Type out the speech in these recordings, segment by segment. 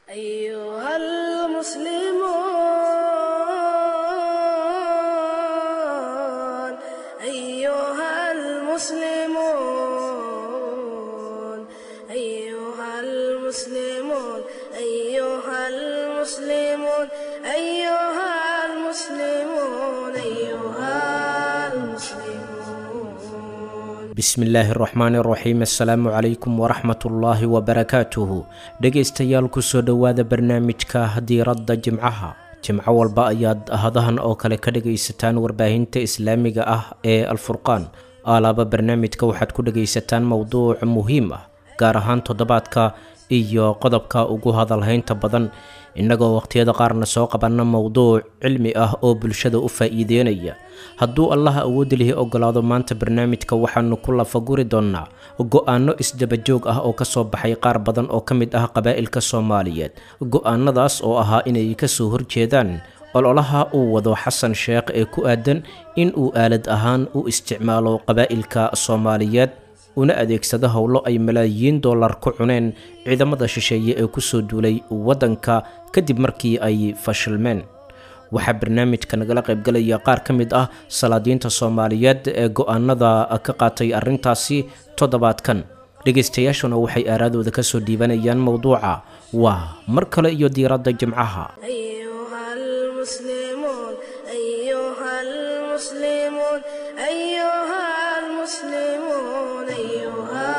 أيها المسلمون أيها المسلمون أيها المسلمون أيها المسلمون أيها المسلمون أيها المسلمون bismillaahi araxmaani araxiim assalaamu calaykum waraxmatullaahi wabarakaatuhu dhegaystayaal kusoo dhowaada barnaamijka diiradda jimcaha jimco walba ayaad hadahan oo kale ka dhagaysataan warbaahinta islaamiga ah ee alfurqaan alaaba barnaamijka waxaad ku dhagaysataan mowduuc muhiim ah gaar ahaan toddobaadka iyo qodobka ugu hadalhaynta badan innagoo waqhtiyada qaarna soo qabanna mowduuc cilmi ah oo bulshada u faa'iideynaya hadduu allaha awoodi lihi ogolaado maanta barnaamijka waxaanu ku lafaguri doonnaa go-aanno isdabajoog ah oo kasoo baxay qaar badan oo ka mid ah qabaa'ilka soomaaliyeed go-aanadaas oo ahaa inay kasoo horjeedaan ololaha uu wado xasan sheekh ee ku aadan in uu aalad ahaan u isticmaalo qabaa'ilka soomaaliyeed una adeegsado howlo ay malaayiin dollar ku cuneen ciidamada shisheeye ee kusoo duulay waddanka kadib markii ay fashilmeen waxaa barnaamijka nagala qaybgalaya qaar ka mid ah salaadiinta soomaaliyeed ee go-aanada ka qaatay arrintaasi toddobaadkan dhegaystayaashuna waxay aaraadooda kasoo dhiibanayaan mowduuca waa mar kale iyo diiradda jimcaha أيها المسلمون أيها المسلمون أيها المسلمون أيها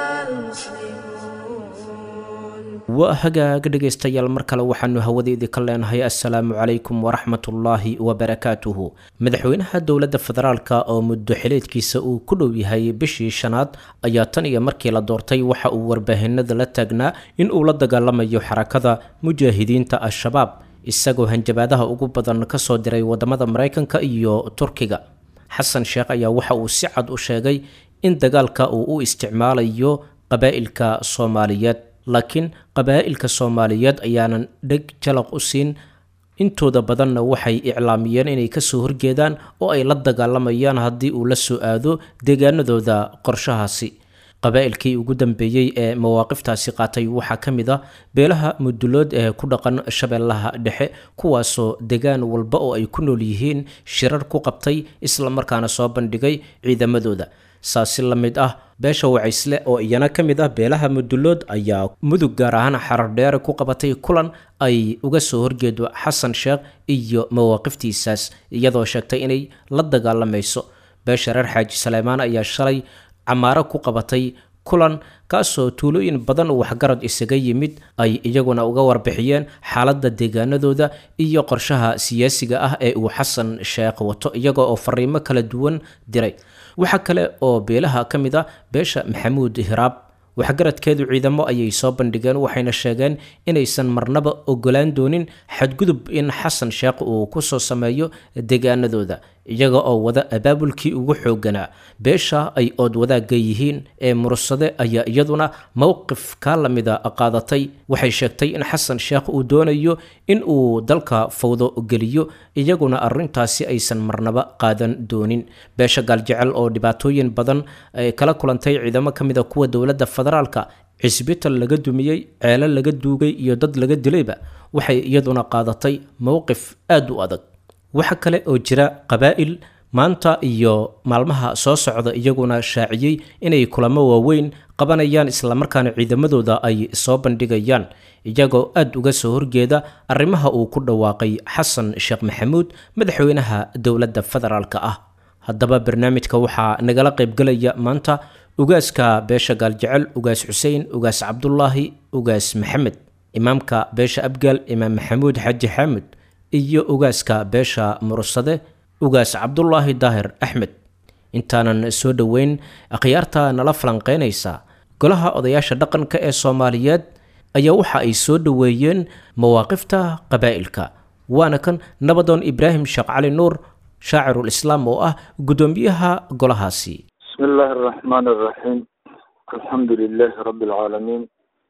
المسلمون waa hagaag dhegaystayaal mar kale waxaanu hawadeedii ka leenahay assalaamu calaykum waraxmatullaahi wabarakaatuhu madaxweynaha dowladda federaalka oo muddo xileedkiisa uu ku dhow yahay bishii shanaad ayaa tan iyo markii la doortay waxa uu warbaahinada la taagnaa in uu la dagaalamayo xarakada mujaahidiinta al-shabaab isagoo hanjabaadaha ugu badan kasoo diray wadamada maraykanka iyo turkiga xasan sheekh ayaa waxa uu si cad u sheegay in dagaalka uu u isticmaalayo qabaa'ilka soomaaliyeed laakiin qabaa'ilka soomaaliyeed ayaanan dheg jalaq u siin intooda badanna waxay iclaamiyeen inay kasoo horjeedaan oo ay la dagaalamayaan haddii uu la soo aado deegaanadooda qorshahaasi qabaa'ilkii ugu dambeeyey ee mawaaqiftaasi qaatay waxaa ka mid ah beelaha mudulood ee ku dhaqan shabeellaha dhexe kuwaasoo degaan walba oo ay ku nool yihiin shirar ku qabtay islamarkaana soo bandhigay ciidamadooda saasi la mid ah beesha wacaysle oo iyana ka mid ah beelaha mudulood ayaa mudug gaar ahaan xarardheere ku qabatay kulan ay uga soo horjeedo xasan sheekh iyo mawaaqiftiisaas iyadoo sheegtay inay la dagaalamayso beesha reer xaaji saleymaan ayaa shalay camaaro ku qabatay kulan kaasoo tuulooyin badan waxgarad isaga yimid ay iyaguna uga warbixiyeen xaaladda deegaanadooda iyo qorshaha siyaasiga ah ee uu xasan sheekh wato iyaga oo fariimo kala duwan diray waxaa kale oo beelaha ka mid ah beesha maxamuud hiraab waxgaradkeedu ciidamo ayay soo bandhigeen waxayna sheegeen inaysan marnaba ogolaan doonin xadgudub in xasan sheekh uu kusoo sameeyo deegaanadooda iyaga oo wada abaabulkii ugu xooganaa beesha ay ood wadaagga yihiin ee murursade ayaa iyaduna mowqif kaa lamida qaadatay waxay sheegtay in xasan sheekh uu doonayo in uu dalka fawdo geliyo iyaguna arrintaasi aysan marnaba qaadan doonin beesha gaaljecel oo dhibaatooyin badan kala kulantay ciidamo ka mida kuwa dowladda federaalka cisbital laga dumiyey ceelo laga duugay iyo dad laga dilayba waxay iyaduna qaadatay mowqif aada u adag waxa kale oo jira qabaa'il maanta iyo maalmaha soo socda iyaguna shaaciyey inay kulamo waaweyn qabanayaan islamarkaana ciidamadooda ay soo bandhigayaan iyagoo aada uga soo horjeeda arrimaha uu ku dhawaaqay xasan sheekh maxamuud madaxweynaha dowladda federaalka ah haddaba barnaamijka waxaa nagala qaybgalaya maanta ugaaska beesha gaaljecel ugaas xuseen ugaas cabdulaahi ugaas maxamed imaamka beesha abgaal imaam maxamuud xaaji xaamud iyo ugaaska beesha murursade ugaas cabdulaahi daahir axmed intaanan soo dhoweyn akhyaarta nala falanqeynaysa golaha odayaasha dhaqanka ee soomaaliyeed ayaa waxa ay soo dhoweeyeen mawaaqifta qabaa'ilka waana kan nabadoon ibraahim sheekh cali nuur shaacirul islaam oo ah guddoomiyaha golahaasi بسم الله الرحمن الرحيم الحمد لله رب العالمين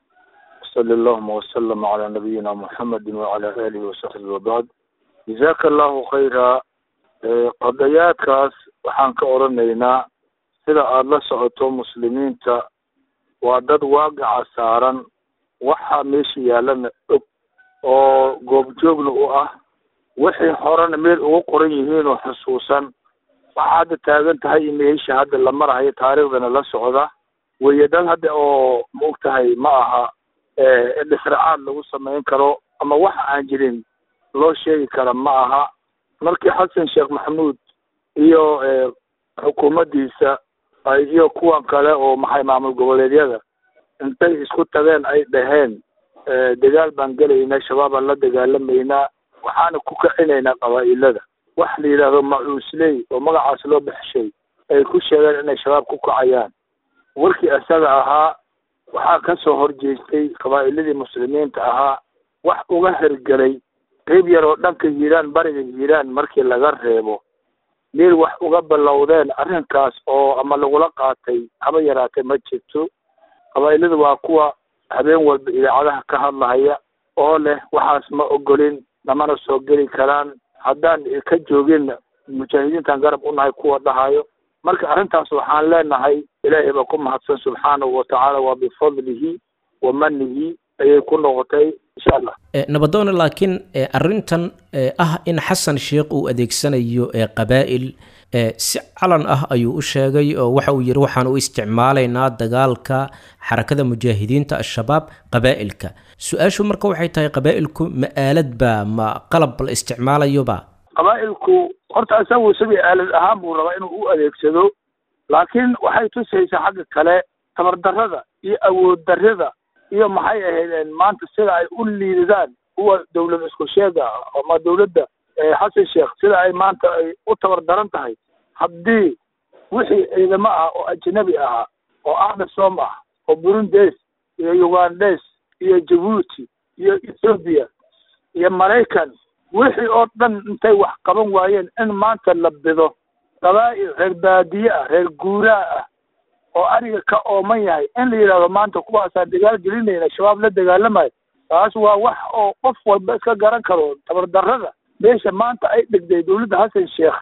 صلى اللهم وسلم على نبينا محمد وعلى آله وصحبه وبعد جزاك الله خيرا qadayaadkaas waxaan ka oranaynaa sida aada la socoto muslimiinta waa dad waaqaca saaran waxaa meesha yaalana og oo goobjoogna u ah wixii horena meel ugu qoran yihiin oo xusuusan waxaa hadda taagan tahay iyo meesha hadda la marahayo taariikhdana la socda weye dad hadda oo ma og tahay ma aha dhisracaad lagu samayn karo ama waxa aan jirin loo sheegi kara ma aha markii xasan sheekh maxamuud iyo xukuumaddiisa iyo kuwan kale oo maxay maamul goboleedyada intay isku tageen ay dhaheen dagaal baan gelaynaa shabaabaan la dagaalamaynaa waxaana ku kicinaynaa qabaa'ilada wax la yidhaahdo macuusley oo magacaas loo baxshay ay ku sheegeen inay shabaab ku kacayaan warkii isaga ahaa waxaa ka soo horjeestay qabaa'iladii muslimiinta ahaa wax uga hergelay qeyb yar oo dhanka hiiraan bariga hiiraan markii laga reebo meel wax uga ballowdeen arrinkaas oo ama lagula qaatay haba yaraatee ma jirto qabaa'ilada waa kuwa habeen walba idaacadaha ka hadlahaya oo leh waxaas ma ogolin namana soo geli karaan haddaan ka joogin mujaahidiintan garab u nahay kuwa dhahayo marka arrintaas waxaan leenahay ilaahay baa ku mahadsan subxaanahu watacaala waa bifadlihi wa manihi ayay ku noqotay insha allah nabadoone laakiin arrintan ah in xasan sheekh uu adeegsanayo qabaa'il si calan ah ayuu u sheegay oo waxa uu yidhi waxaan u isticmaalaynaa dagaalka xarakada mujaahidiinta al-shabaab qabaa'ilka su-aashu marka waxay tahay qabaa'ilku ma aalad ba ma qalab la isticmaalayoba qabaa'ilku horta isagu isagii aalad ahaan buu rabaa inuu u adeegsado laakiin waxay tusaysaa xagga kale tabardarrada iyo awood darrida iyo maxay ahaydeen maanta sida ay u liidadaan kuwa dawlad isku sheega ama dawladda xasan sheekh sida ay maanta ay u tabar daran tahay haddii wixii ciidamo ah oo ajnabi ahaa oo amisom ah oo burundes iyo ugandes iyo jabuuti iyo ethoobiya iyo maraykan wixii oo dhan intay wax qaban waayeen in maanta la bido qabaa'il reer baadiye ah reer guuraa ah oo ariga ka ooman yahay in la yidhahdo maanta kuwaasaan dagaal gelinayna shabaab la dagaalamayo taas waa wax oo qof walba iska garan karo tabardarrada meesha maanta ay dhigday dawladda xasan sheekh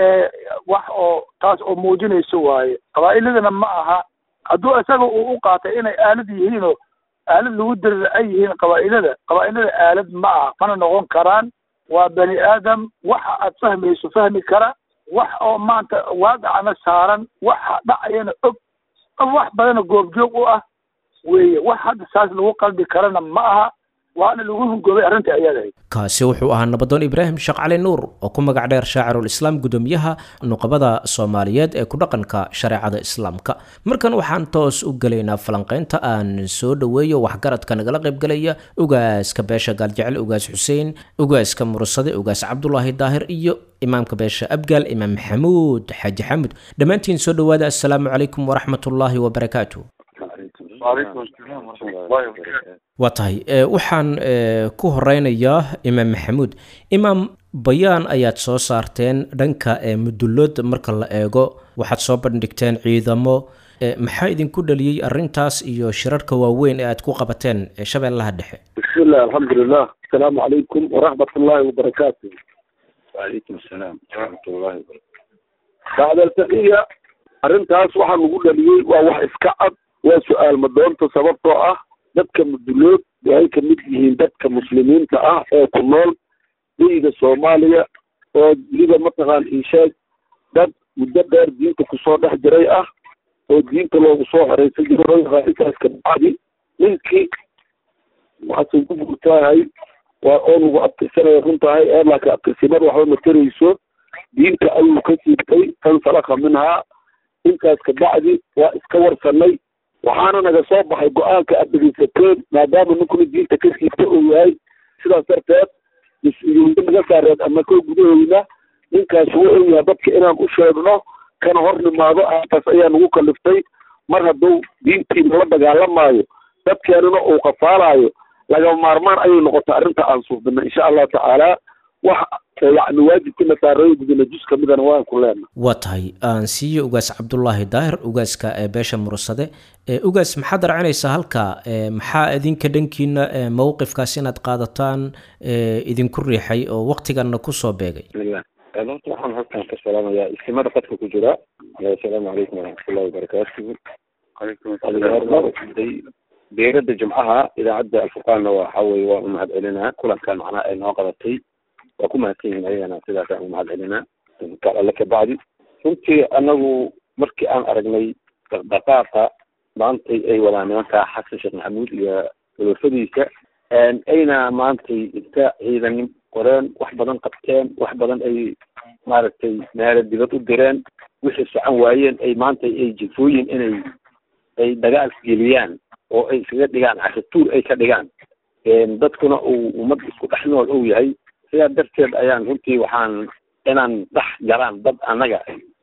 wax oo taas oo muujinayso waaye qabaa'iladana ma aha hadduu isaga uu u qaatay inay aalad yihiin oo aalad lagu dirira ay yihiin qabaa'ilada qabaa'ilada aalad ma aha mana noqon karaan waa bani aadam waxa aad fahmayso fahmi kara wax oo maanta waaqicana saaran waxa dhacayana og wax badana goobjoog u ah weeye wax hadda saas lagu qalbi karana ma aha waana lagu hungoobay arrintai ayaad ahayd kaasi wuxuu ahaa nabadoon ibraahim sheekh cali nuur oo ku magac dheer shaacirul islaam gudoomiyaha nuqabada soomaaliyeed ee ku dhaqanka shareecada islaamka markan waxaan toos u gelaynaa falanqeynta aan soo dhoweeyo waxgaradka nagala qaybgelaya ugaaska beesha gaaljecel ugaas xuseen ugaaska mursade ugaas cabdulaahi daahir iyo imaamka beesha abgaal imaam maxamuud xaaji xamud dhammaantiin soo dhowaada assalaamu calaykum waraxmatullaahi wabarakaatu waa tahay waxaan ku horeynayaa imaam maxamuud imaam bayaan ayaad soo saarteen dhanka mudullood marka la eego waxaad soo bandhigteen ciidamo maxaa idinku dhaliyey arintaas iyo shirarka waaweyn ee aad ku qabateen shabeellaha dhexe bismillah alxamdulilah asalaamu calaykum waraxmat ullaahi wabarakaatu wacalaykum asalaam waraxmatullahi wabarakatu bacdaltaqiya arrintaas waxaa lagu dhaliyey waa wax iska cad waa su-aal madoonta sababtoo ah dadka mudulood waxay kamid yihiin dadka muslimiinta ah ee ku nool beyga soomaaliya oo weliba mataqaan isheeg dad muddo dheer diinta kusoo dhex jiray ah oo diinta loogu soo xoreysan jiro intaas kabacdi ninkii waxaase ku guurtaahay waa oo lagu abtirsanaya runtahay ee laakiin abtirsimada waxba matarayso diinta ayuu ka siibtay tan salaka minhaa intaas kabacdi waa iska warsanay waxaana naga soo baxay go-aanka aad dhegeysateen maadaama ninkuna diinta ka siibta uu yahay sidaas darteed mas-uuliyada naga saareed ama koo gudahooyna ninkaas wuxuu yahay dadka inaan u sheegno kana hor nimaado arrintaas ayaa nagu kaliftay mar hadduu diintiina la dagaalamaayo dadkeenana uu qafaalaayo lagama maarmaan ayay noqotay arrinta aan suufina insha allahu tacaala wax yani waajibkina saareeyo gudana jus kamidana waan ku leenahay waa tahay aan siiyo ugaas cabdulaahi daahir ugaaska ee beesha mursade ugaas maxaad racinaysaa halka maxaa idinka dhankiina mowqifkaas inaad qaadataan idinku riixay oo waktiganna kusoo beegay bismillah horta waxaan halkan ka salaamayaa istimada qadka ku jira asalaamu calaykum waraxmatullahi wabarakaatuhu beerada jimcaha idaacadda alfurqaanna waxa weye waa u mahad celinaa kulankan macnaha ay noo qabatay waa ku mahadsan yihin ayagana sidaasaan u mahad celinaa alle kabacdi runtii anagu markii aan aragnay dhaqdhaqaaqa maantay ay wadaan nimanka xasan sheekh maxamuud iyo olofadiisa ayna maantay inta ciidan qoreen wax badan qabteen wax badan ay maaragtay meelo dibad u direen wixii socon waayeen ay maanta ay jifooyin inay ay dagaal geliyaan oo ay iskaga dhigaan cashatuur ay ka dhigaan dadkuna uu ummad isku dhex nool uu yahay sidaa darteed ayaan runtii waxaan inaan dhex galaan dad annaga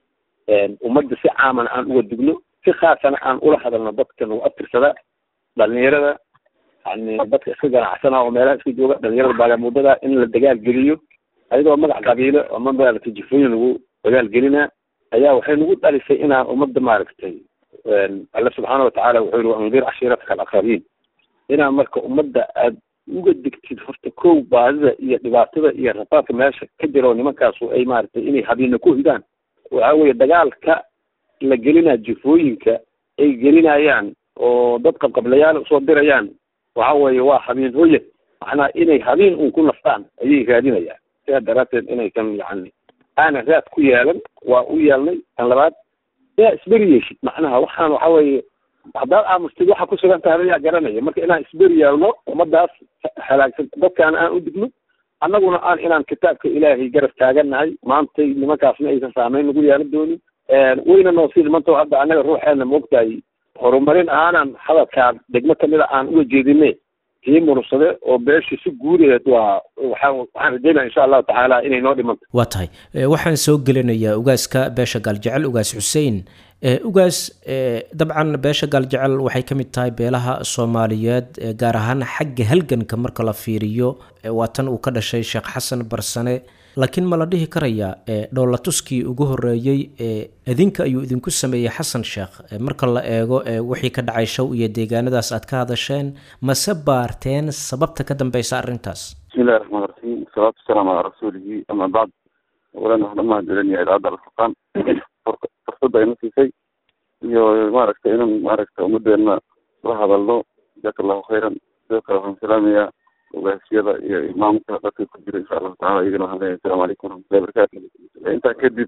ummadda si caaman aan uga digno si khaasana aan ula hadalno dadka nagu abtirsada dhalinyarada yani dadka iska ganacsana oo meelaha iska jooga dhalinyarada baagamuudada in la dagaal geliyo ayadoo magac qabiilo ama maaragtay jifooyin lagu dagaal gelinaa ayaa waxay nagu dhalisay inaan ummadda maaragtay alle subxaana watacaala wuxuu yihi waandir cashiirataka alaqrabiin inaan marka ummadda aad uga digtid horta kow baadida iyo dhibaatada iyo rafaadka meesha ka jiro nimankaasu ay maaragtay inay habiina ku hidaan waxa weye dagaalka la gelinaa jifooyinka ay gelinayaan oo dad qabqablayaal usoo dirayaan waxa weeye waa habiin hoya macnaha inay habiin un ku naftaan ayay raadinayaan sidaa daraadteed inaykan yani aanan raad ku yeelan waa u yeelnay tan labaad yaa isberi yeeshid macnaha waxaan waxa weeye haddaad aamustid waxa ku sugan tahay ayaa garanaya marka inaan isberi yeelno ummadaas halaagsan dadkaana aan u digno annaguna aan inaan kitaabka ilaahay garab taagannahay maantay nimankaasna aysan saameyn nagu yeelan doonin wayna noo sii dhimantao hadda annaga ruuxeena moogtahay horumarin aanan hadalkaa degmo kamida aan uga jeedine kii murursade oo beesha si guudeed waa waxaan waxaan rajeynaya insha allahu tacaala inay noo dhimanta waa tahay waxaan soo gelinayaa ugaaska beesha gaaljecel ugaas xuseen ugaas dabcan beesha gaaljecel waxay ka mid tahay beelaha soomaaliyeed gaar ahaan xagga halganka marka la fiiriyo waa tan uu ka dhashay sheekh xasan barsane laakiin ma la dhihi karayaa dhoolatuskii ugu horeeyey idinka ayuu idinku sameeyey xasan sheekh marka la eego wixii ka dhacay show iyo deegaanadaas aad ka hadasheen mase baarteen sababta ka dambeysa arrintaas bismillahi raxmaan raxiim wasalaatu wasalaamu calaa rasuulihi ama bacd awalan waxaan umahad celinaya idaacadda alfurqaan fursadda ayna siisay iyo maaragtay inaan maaragta ummadeena la hadalno jazaaka allahu khayran sidoo kale waxaan salaamayaa ogaasiyada iyo imaamka dadka ku jira insha allahu tacala iyagana waxaan leeyahay asalamu calaykum waraxmatullahi barakatu intaa kadib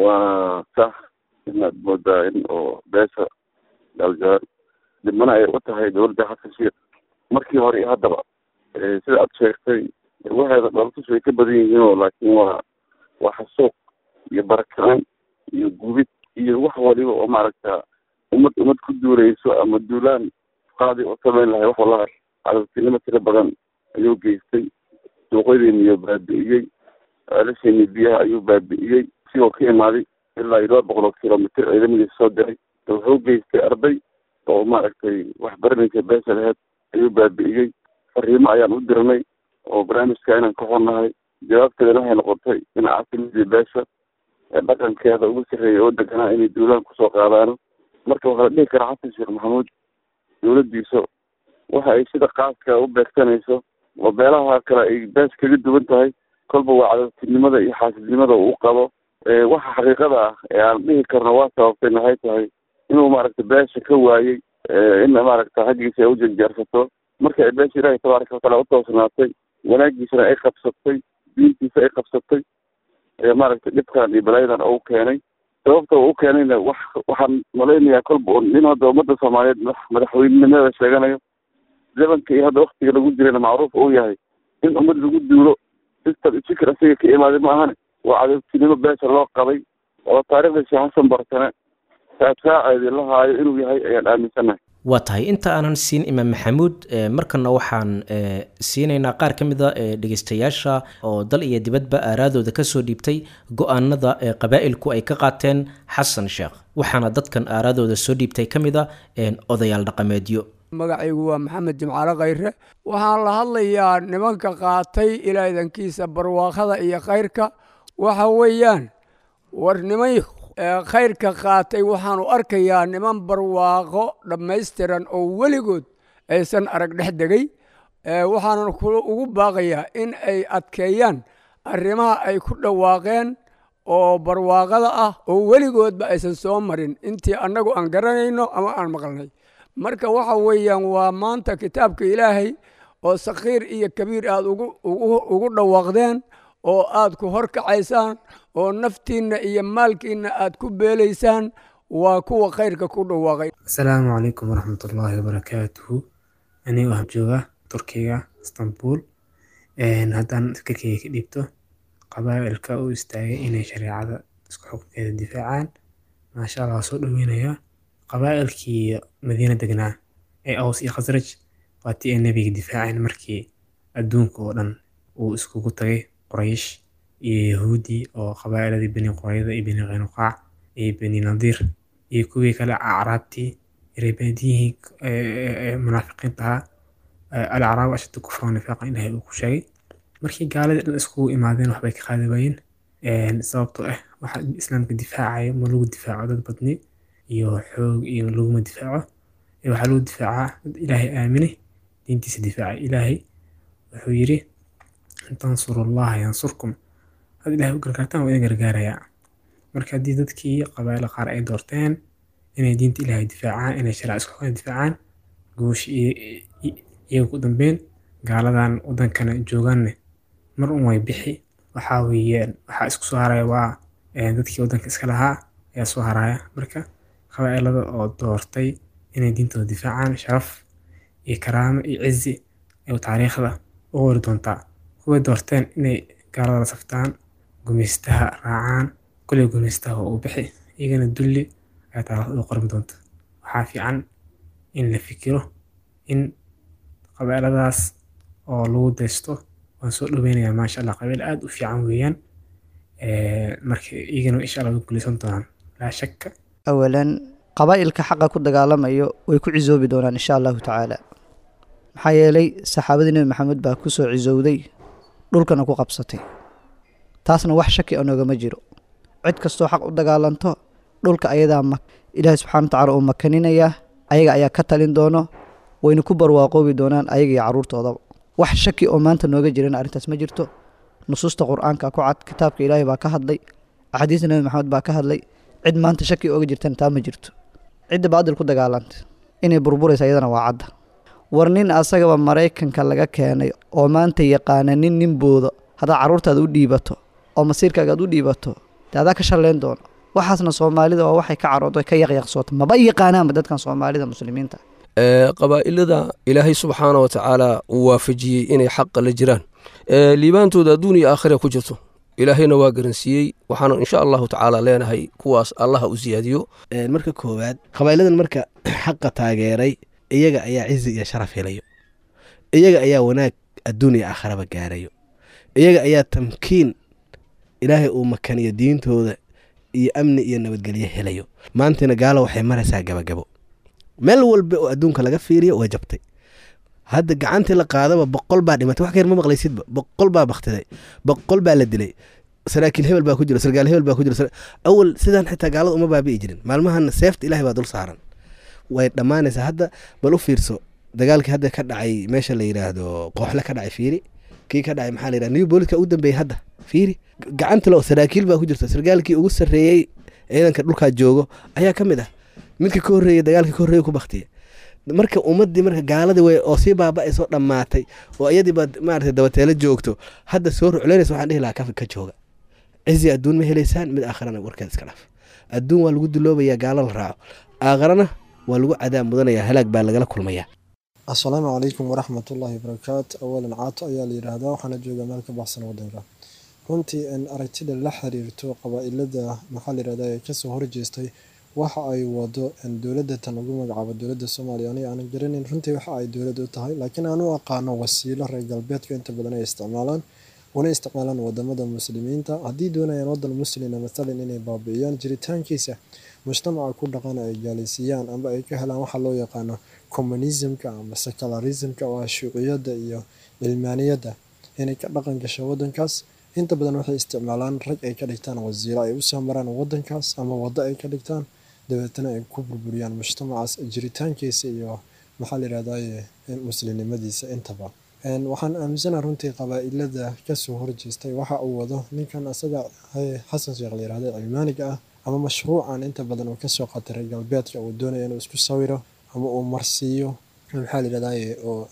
waa sax inaad moodaa in oo beesha gaaljaal dhibmana ay u tahay dowladda xasan sheekh markii hore iyo haddaba sida aad sheegtay waxeeda dhaltus way ka badan yihiinoo laakiin waa waa xasuuq iyo barakicin iyo gubid iyo wax waliba oo maaragta ummad ummad ku duuleyso ama duulaan qaadi oo samayn lahay wax wallaha cadabtinimo tiro badan ayuu geystay suuqyadeeniyo baabi'iyey ceelasheeni biyaha ayuu baabi'iyey sigoo ka imaaday ilaa iyo laba boqol oo kilomitr ciidamadiisa soo diray wuxuu geystay arday oo maaragtay wax baranaysa beesha laheyd ayuu baabi'iyey fariimo ayaan u dirnay oo barnaamijka inaan ka xornahay jawaabteedana waxay noqotay in caasimidii beesha ee dhaqankeeda ugu sarreeyay oo deganaa inay duulaan kusoo qaadaano marka waxaa la dhihi karaa xasan sheekh maxamuud dowladdiisa waxa ay sida qaaska u beegsanayso oo beelaha kale ay bees kaga duwan tahay kolba waa cadabtinimada iyo xaasidnimada uu qabo waxa xaqiiqada ah ee aan dhihi karno waa sababtay maxay tahay inuu maaragta beesha ka waayey in maaragta xaggiisa ay u janjeersato marka ay beesha ilaahay tabaaraka wataala utoosnaatay wanaagiisana ay qabsatay diintiisa ay qabsatay maaragtay dhibkan iyo balaayadan oo u keenay sababta uu u keenayna wax waxaan malaynayaa kolba nin hadda ummadda soomaaliyeed madaxweynenimada sheeganayo zamanka iyo hadda waktiga lagu jirayna macruuf uu yahay in ummad lagu duulo sistem fikir isaga ka imaaday ma ahane waa cadabtinimo beesha loo qabay oo taariikhda sheekh xasan barsane saasaaceedii la haayo inuu yahay ayaan aaminsanahay waa tahay inta aanan siin imaam maxamuud markana waxaan siinaynaa qaar ka mid a dhegeystayaasha oo dal iyo dibadba aaraadooda kasoo dhiibtay go-aanada qabaa'ilku ay ka qaateen xasan sheekh waxaana dadkan aaraadooda soo dhiibtay ka mid a odayaal dhaqameedyo magacaygu waa maxamed jimcaale khayre waxaan la hadlayaa nimanka qaatay ilaa idankiisa barwaaqada iyo khayrka waxa weeyaan war niman khayrka qaatay waxaanu arkayaa niman barwaaqo dhammaystiran oo weligood aysan arag dhex degay waxaanan ugu baaqayaa in ay adkeeyaan arrimaha ay ku dhawaaqeen oo barwaaqada ah oo weligoodba aysan soo marin intii annagu aan garanayno ama aan maqalnay marka waxa weeyaan waa maanta kitaabka ilaahay oo sakhiir iyo kabiir aad ugu dhawaaqdeen oo aad ku horkacaysaan oo naftiinna iyo maalkiinna aad ku beelaysaan waa kuwa khayrka ku dhawaaqay asalaamu calaykum waraxmatullaahi wabarakaatuhu anigo ah jooga turkiga istanbul haddaan fikirkeyga ka dhiibto qabaa'ilka u istaagay inay shareecada isku xukunkeeda difaacaan maasha allah waa soo dhoweynayaa qabaa'ilkii madiina degnaa ee aws iyo khasraj waa tii ay nebiga difaaceen markii adduunka oo dhan uu iskugu tagay qoraysh iyo yahuudi oo qabaa'iladii beni qorayda iyo beni qaynuqaac iyo beni nadiir iyo kuwii kale acraabtii reebaadiyihii munaafiqiinta ahaa alacraab ashadda kufra nifaaqa ilaahay uu ku sheegay markii gaaladii dhan iskugu imaadeen waxbay ka qaadi waayeen sababtoo ah waxa islaamka difaacayo ma lagu difaaco dad badni iyo xoog iyo laguma difaaco waxaa lagu difaacaa dad ilaahay aaminay diintiisa difaaca ilaahay wuxuu yidhi in tansuru allaha yansurkum had ilahay u gargaartaan waa idin gargaarayaa marka haddii dadkii qabaa'ila qaar ay doorteen inay diinta ilaahay difaacaan inay shariica isku xukunka difaacaan guush iyaga ku dambeyn gaaladan wadankana joogaanne mar un way bixi waxaa weeyaan waxaa isku soo haraya waa dadkii wadanka iska lahaa ayaa soo haraya marka qabaa'ilada oo doortay inay diintooda difaacaan sharaf iyo karaamo iyo cizi ay taariikhda u qori doontaa kuway doorteen inay gaalada la saftaan gumeystaha raacaan kuley gumeystaha oo u bixi iyagana dulli ayaa taariikhda u qormi doonta waxaa fiican in la fikiro in qabaa'iladaas oo lagu daysto waan soo dhoweynayaa maasha allah qabiil aada u fiican weeyaan marka iyagana insha allah way guuleysan doonaan laa shakka awalan qabaa'ilka xaqa ku dagaalamayo way ku cisoobi doonaan insha allahu tacaala maxaa yeelay saxaabadii nebi maxamed baa ku soo cisowday dhulkana ku qabsatay taasna wax shaki anoogama jiro cid kastoo xaq u dagaalanto dhulka ayadaa ilaahi subxana wa tacala uu makaninayaa ayaga ayaa ka talin doono wayna ku barwaaqoobi doonaan ayaga iyo carruurtoodaba wax shaki oo maanta nooga jiran arrintaas ma jirto nusuusta qur-aanka ku cad kitaabka ilaahay baa ka hadlay axaadiista nebi maxamed baa ka hadlay cid maanta shaki ooga jirtana taa ma jirto cidda baadil ku dagaalanta inay burburaysa iyadana waa cadda war nin asagaba maraykanka laga keenay oo maanta yaqaana nin nin boodo haddaad carruurtaada u dhiibato oo masiirkaaga aad u dhiibato dee adaa ka shalleyn doono waxaasna soomaalida waa waxay ka caroodo ka yaqyaqsoota maba yaqaanaanba dadkan soomaalida muslimiinta qabaa'ilada ilaahay subxaana wa tacaala uu waafajiyey inay xaqa la jiraan liibaantooda adduun iyo aakhira ku jirto ilaahayna waa garansiiyey waxaana insha allahu tacaala leenahay kuwaas allaha u siyaadiyo marka koowaad qabaa'iladan marka xaqa taageeray iyaga ayaa cizi iyo sharaf helayo iyaga ayaa wanaag adduun iyo aakhiraba gaarayo iyaga ayaa tamkiin ilaahay uu makaniyo diintooda iyo amni iyo nabadgelyo helayo maantana gaalo waxay maraysaa gabagabo meel walba oo adduunka laga fiiriyo way jabtay hadda gacantii la qaadaba boqol baa dhimatay wax ka yar ma maqlaysidba boqol baa baktiday boqol baa la dilay saraakiil hebel baa ku jira sargaal hebel baa ku jira awal sidaan xitaa gaalada uma baabi'i jirin maalmahana seefta ilahay baa dul saaran way dhammaanaysaa hadda bal u fiirso dagaalkii hadda ka dhacay meesha la yidhaahdo qooxle ka dhacay fiiri kii ka dhacay maxaa la yidhahda new booliska u dambeeyey hadda fiiri gacanta lo saraakiil baa ku jirta sargaalkii ugu sarreeyey ciidanka dhulkaa joogo ayaa ka mid ah midka ka horreeyey dagaalka ka horreeye ku baktiya marka ummadii marka gaaladii way oo sii baaba-ay soo dhammaatay oo iyadii baad maarata dabateelo joogto hadda soo rucleynaysa waxaan dhihi lahaa ka ka jooga cizi adduun ma helaysaan mid aakharana warkeed iska dhaaf adduun waa lagu duloobayaa gaalo la raaco aakharana waa lagu cadaab mudanaya halaag baa lagala kulmayaa assalaamu calaykum waraxmatullaahi wabarakaatu awalan caato ayaa la yidhaahdaa waxaana jooga meel ka baxsan wadanka runtii aragtida la xiriirto qabaa-ilada maxaa la yidhahdaa ee kasoo horjeestay waxa ay wado dowladda tan ugu magacaabo dowladda soomaaliya aniga aanan garaneyn runtii waxa ay dowlad u tahay laakiin aan u aqaano wasiilo reer galbeedka inta badan ay isticmaalaan una isticmaalaan wadamada muslimiinta haddii doonayaan wadan muslina mathalan inay baabi'iyaan jiritaankiisa mujtamaca ku dhaqan ay gaalaysiiyaan amba ay ka helaan waxa loo yaqaano communismka ama secularismka oo ah shuuciyadda iyo cilmaaniyadda inay ka dhaqan gasho wadankaas inta badan waxay isticmaalaan rag ay ka dhigtaan wasiiro ay usoo maraan wadankaas ama waddo ay ka dhigtaan dabeetana ay ku burburiyaan mujtamacaas jiritaankiisa iyo maxaa la yidhahdaye muslimnimadiisa intaba waxaan aaminsanaha runtii qabaa-ilada kasoo horjeestay waxa uu wado ninkan asaga xasan sheekh la yirahda cilmaaniga ah ama mashruucan inta badan uu kasoo qataray galbeedka uu doonaya inuu isku sawiro ama uu marsiiyo maxaa la yidhahdaye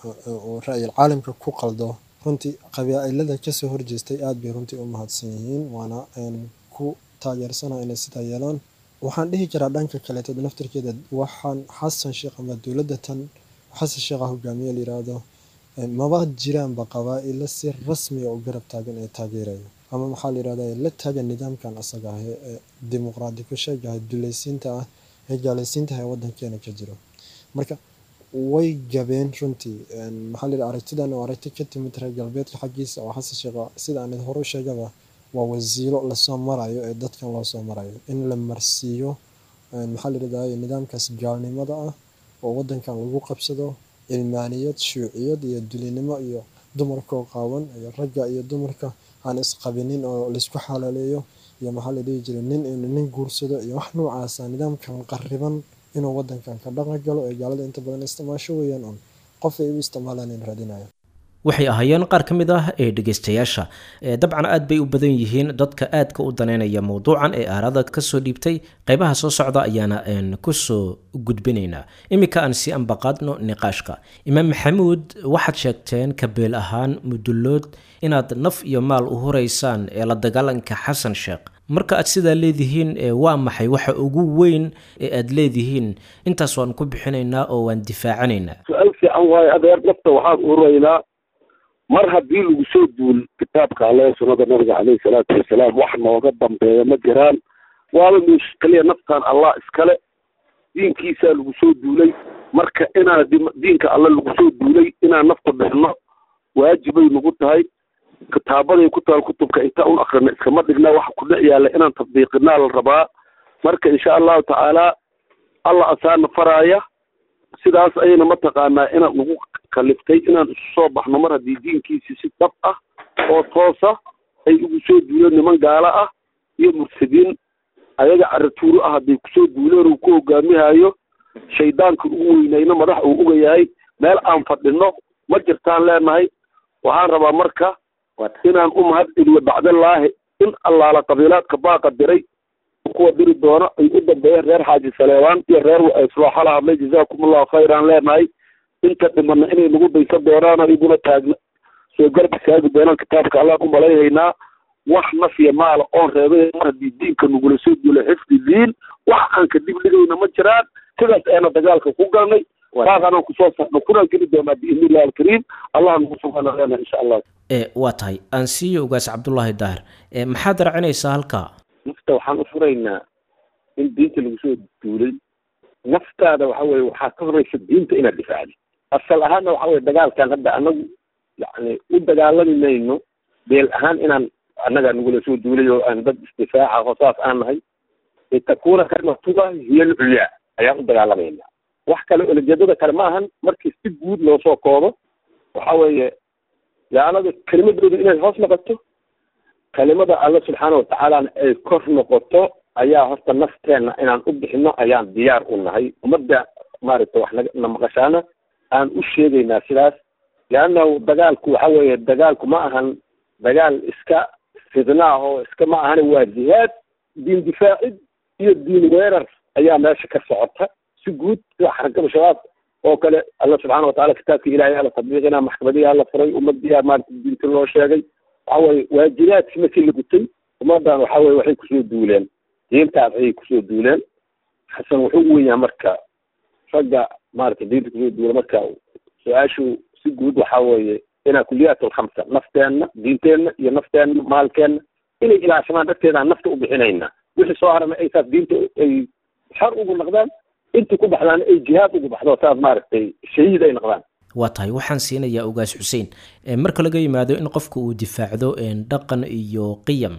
oo ra'yil caalamka ku qaldo runtii qabaa'ilada kasoo horjeestay aad bay runtii u mahadsan yihiin waana ku taageersana inay sidaa yeelaan waxaan dhihi karaa dhanka kaleeto naftirkeeda waxaan xasan sheekh ama dowladda tan xasan sheekha hogaamiye la yiraahdo maba jiraanba qabaa'ilo si rasmiga u garab taagan ee taageeraya ama maxaa la yirahda la taagan nidaamkan asaga ah ee dimuqraadi ku sheegahay dulaysiinta ah ee gaalaysiinta ah ee wadankeena ka jiro marka way gabeen runtii maxaa la yidhaha aragtidan oo aragti ka timid reer galbeedka xaggiisa oo xasan sheekha sida aan hore u sheegaba waa wasiilo lasoo marayo ee dadkan loo soo marayo in la marsiiyo maxaa la yidhahda nidaamkaas gaalnimada ah oo wadankan lagu qabsado cilmaaniyad shuuciyad iyo dulinimo iyo dumarkoo qaawan iyo ragga iyo dumarka aan isqabinin oo laysku xalaaleeyo iyo maxaa la dhihi jiray nin inuu nin guursado iyo wax noocaasa nidaamkan qariban inuu wadankan ka dhaqan galo ee gaalada inta badan isticmaasho weeyaan un qof ay u isticmaalaan in raadinaya waxay ahaayeen qaar ka mid ah ee dhegeystayaasha dabcan aad bay u badan yihiin dadka aadka u daneynaya mowduucan ee aarada kasoo dhiibtay qeybaha soo socda ayaana kusoo gudbinaynaa iminka aan si ambaqaadno niqaashka imaam maxamuud waxaad sheegteen kabeel ahaan mudullood inaad naf iyo maal u huraysaan ee la dagaalanka xasan sheekh marka aad sidaa leedihiin waa maxay waxa ugu weyn ee aad leedihiin intaas waan ku bixinaynaa oo waan difaacanaynaa su-aal fiican waayo adeer nafta waxaan uraynaa mar haddii lagu soo duul kitaabka alle sunnada nabiga caleyhi salaatu wasalaam wax nooga dambeeya ma jiraan waaba meesha kaliya naftan allah iskale diinkiisaa lagu soo duulay marka inaan diinka alle lagu soo duulay inaan nafta dhexno waajibay nagu tahay kitaabaday ku taal kutubka intaan un akrina iskama dhigna waxa ku dhex yaalla inaan tatbiiqinaa la rabaa marka insha allahu tacaala allah asaana faraaya sidaas ayayna mataqaanaa inaan nagu kaliftay inaan isu soo baxno mar haddii diinkiisi si dhab ah oo toosa ay ugu soo duuleen niman gaalo ah iyo murtadiin ayaga caratuuro ah hadday kusoo duuleen uu ku hogaamihayo shaydaanka ugu weynayna madax uu uga yahay meel aan fadhino ma jirtaan leenahay waxaan rabaa marka inaan u mahad celiyo bacdallaahi in allaala qabiilaadka baaqa diray kuwa diri doona ay u dambeeyeen reer xaaji saleebaan iyo reer islooxa la hadlay jazaakumullahu khayran leenahay inta dhimana inay nagu daysan doonaan oo iguna taagna soo garba taagi doonaan kitaabka allaan u malayhaynaa wax nafya maala oon reebay mar haddii diinka nagula soo duulay xifdi diin wax aan ka dib dhigayna ma jiraan sidaas ayna dagaalka ku galnay baaqanaan kusoo saxno kunaan geli doonaa biidnillahi alkariim allah nagu sugaana leenahay insha allah waa tahay aan siiyo ogaas cabdullaahi daahir maxaad racinaysaa halkaa nafta waxaan u furaynaa in diinta lagu soo duulay naftaada waxa weye waxaa ka horeysa diinta inaad difaacdi asal ahaanna waxa weye dagaalkan hadda anagu yani u dagaalami mayno beel ahaan inaan annaga nagula soo duulay oo aan dad isdifaaca oo saas aan nahay litakuuna kalimatullahi hiya alculyaa ayaan u dagaalamayna wax kale olajeedada kale ma ahan markii si guud loo soo koobo waxa weeye gaalada kelimadooda inay hoos noqoto kelimada alle subxaana watacaalana ay kor noqoto ayaa horta nafteenna inaan u bixino ayaan diyaar u nahay ummadda maaragta wax na maqashaana aan u sheegaynaa sidaas leannahu dagaalku waxa weeye dagaalku ma ahan dagaal iska fidnaah oo iska ma ahane waa jihaad diin difaacid iyo diin weerar ayaa meesha ka socota si guud sida xarakada shabaab oo kale alla subxaana watacala kitaabkii ilahay ala tadbiiqina maxkamadiyaa la furay ummadiyaa maarata diinta loo sheegay waxa weye waajibaadkii markii la gutay ummadan waxa weye waxay kusoo duuleen diintaas ayay kusoo duuleen xasan wuxuu u wenyahay marka ragga maarata diinta kusoo duula marka su-aashu si guud waxa weeye inaa kuliyaat alkhamsa nafteenna diinteenna iyo nafteenna maalkeenna inay ilaashamaan darteedaan nafta u bixinayna wixii soo harana ay saas diinta ay xor ugu noqdaan intii ku baxdaana ay jihaad ugu baxdo saas maaragtay shahiid ay noqdaan waa tahay waxaan siinayaa ogaas xuseen marka laga yimaado in qofka uu difaacdo dhaqan iyo qiyam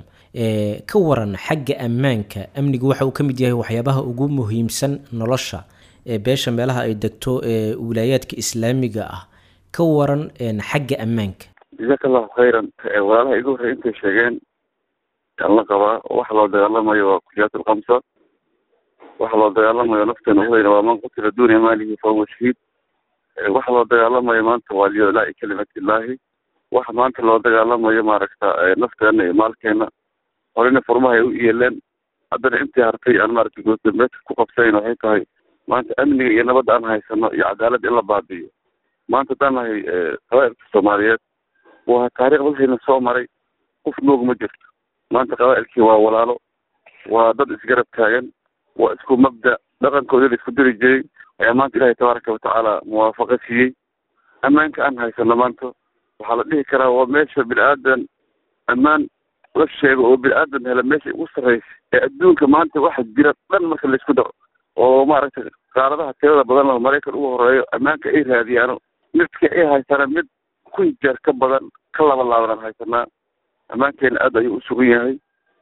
ka waran xagga ammaanka amnigu waxa uu ka mid yahay waxyaabaha ugu muhiimsan nolosha beesha meelaha ay degto ee wilaayaadka islaamiga ah ka waran xagga ammaanka jazaaka allahu khayran walaalaha igu horrey intay sheegeen aan la qabaa waxa loo dagaalamayo waa kuliyaat alkhamsa waxa loo dagaalamayo nafteena hudayna waa man qutila duuna maalihi fahuwa shahiid waxa loo dagaalamayo maanta waa liyolaa'i kalimatillahi waxa maanta loo dagaalamayo maaragta nafteena iyo maalkeena horena furmahay u yeeleen haddana intii hartay aan maaragta goosdambeedka ku qabsanayn waxay tahay maanta amniga iyo nabadda aan haysano iyo cadaaladda in la baabi'iyo maanta haddaan nahay qabaa'ilka soomaaliyeed waa taariikh dalkayna soo maray qof noog ma jirto maanta qabaa'ilkii waa walaalo waa dad isgarab taagan waa isku mabda dhaqankoodii la isku diri jiray ayaa maanta ilaahay tabaaraka watacaala muwaafaqa siiyey ammaanka aan haysano maanta waxaa la dhihi karaa waa meesha bini aadan ammaan la sheego oo bini aadan hela meesha ugu sarreysa ee adduunka maanta waxa jira dhan marka laisku daro oo maaragtay qaaradaha tirada badan oo maraykan ugu horeeyo ammaanka ay raadiyaano midka ay haysana mid kun jeer ka badan ka laba laabanaan haysanaa ammaankeena aad ayuu u sugan yahay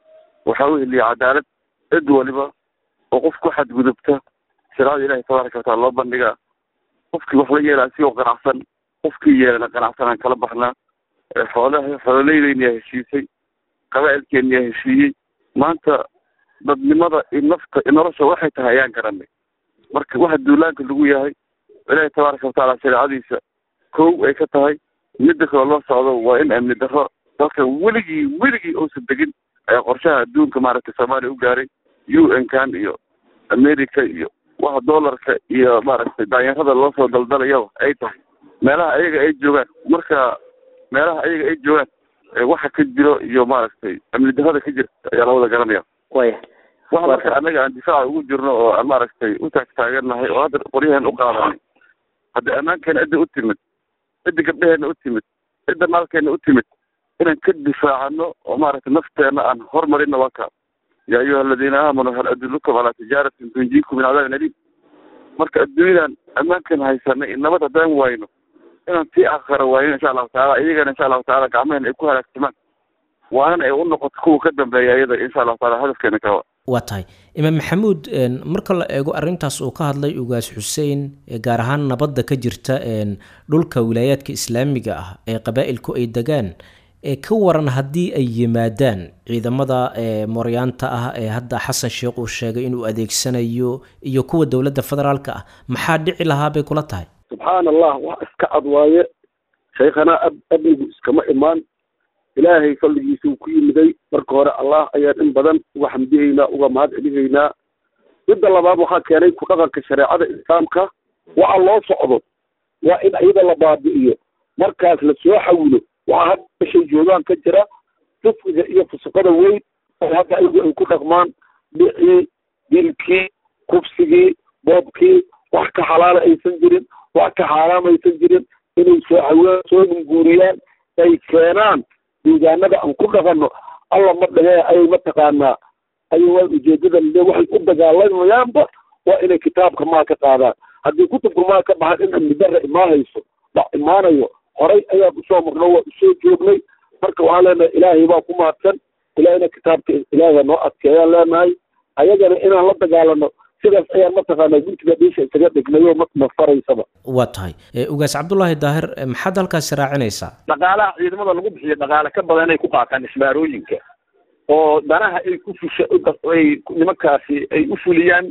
waxaa u heliya cadaalad cid waliba oo qof ku xadgudubta sharaacada ilahi tabaaraka wataala loo bandhigaa qofkii wax la yeelaa si oo qanacsan qofkii yeelana qanacsanaan kala baxnaa xoolaha xoololeydeeniyaa heshiisay qabaa'ilkeeniyaa heshiiyey maanta dadnimada iyo nafta iyo nolosha waxay tahay ayaan garanay marka waxa duulaanka lagu yahay ilaahi tabaaraka watacaala shareecadiisa kow ay ka tahay midda kaloo loo socdo waa in amni darro dalka weligii weligii uusan degin ayaa qorshaha adduunka maaragtay soomaaliya u gaaray u n kan iyo america iyo waxa dollarka iyo maaragtay daanyarada loo soo daldalayo ay tahay meelaha ayaga ay joogaan marka meelaha ayaga ay joogaan waxa ka jiro iyo maaragtay amni darrada ka jirta ayaa lawada garanaya waya waxa marka annaga aan difaaca ugu jirno oo aan maaragtay u taagtaagannahay oo hadda qoryaheena u qaadanay hadda ammaankeena cidda u timid cidda gabdheheena u timid cidda maalkeena u timid inaan ka difaacano oo maaragtay nafteena aan hormarino waa kaa yaa ayuha aladiina aamanuu hal adullukum calaa tijaaratin tunjiikum min cadaabin aliim marka adduunyadan ammaankan haysanay nabad haddaan wayno inaan tii akhara waayno insha allahu tacaala iyagana insha allahu tacaala gacmahena ay ku halaagsamaan waanan ay u noqoto kuwa ka dambeeya iyada insha allahu taala hadafkeena kawa waa tahay imaam maxamuud marka la eego arintaas uu ka hadlay ugaas xuseen gaar ahaan nabadda ka jirta dhulka wilaayaadka islaamiga ah ee qabaa'ilku ay degaan ee ka waran haddii ay yimaadaan ciidamada mooryaanta ah ee hadda xasan sheekh uu sheegay inuu adeegsanayo iyo kuwa dowladda federaalka ah maxaa dhici lahaa bay kula tahay subxaana allah wax iska cad waaye shaykhanaa ab abnigu iskama imaan ilaahay fadligiisa uu ku yimiday marka hore allah ayaan in badan uga xamdihaynaa uga mahad celihaynaa midda labaad waxaa keenay ku dhaqanka shareecada islaamka waxa loo socdo waa in iyada la baabi'iyo markaas la soo xawilo waxaa hadda meshay joogaan ka jira fisqiga iyo fusuqada weyn oo hadda ayagu ay ku dhaqmaan dhicii dilkii kufsigii boobkii wax ka xalaala aysan jirin wax ka xaaraam aysan jirin inay soo xawilaan soo munguuriyaan ay keenaan deegaanada aan ku dhaqano alla ma dhahee ayay mataqaanaa ayay waa ujeedada le waxay u dagaalamayaanba waa inay kitaabka maa ka qaadaan haddii kutubka maa ka baxan in amni darra imaanayso dhac imaanayo horay ayaan usoo marno waa usoo joognay marka waxaan leenahay ilaahay baa ku mahadsan ilaahayna kitaabka ilaahay noo adkeeyaan leenahay ayagana inaan la dagaalano sidaas ayaan mataqaanaa guntiga dhiisha isaga dhignayo ma faraysaba waa tahay ugaas cabdullaahi daahir maxaad halkaasi raacinaysaa dhaqaalaha ciidamada lagu bixiyo dhaqaale ka badan inay ku qaataan isbaarooyinka oo danaha ay ku fusha ay nimankaasi ay u fuliyaan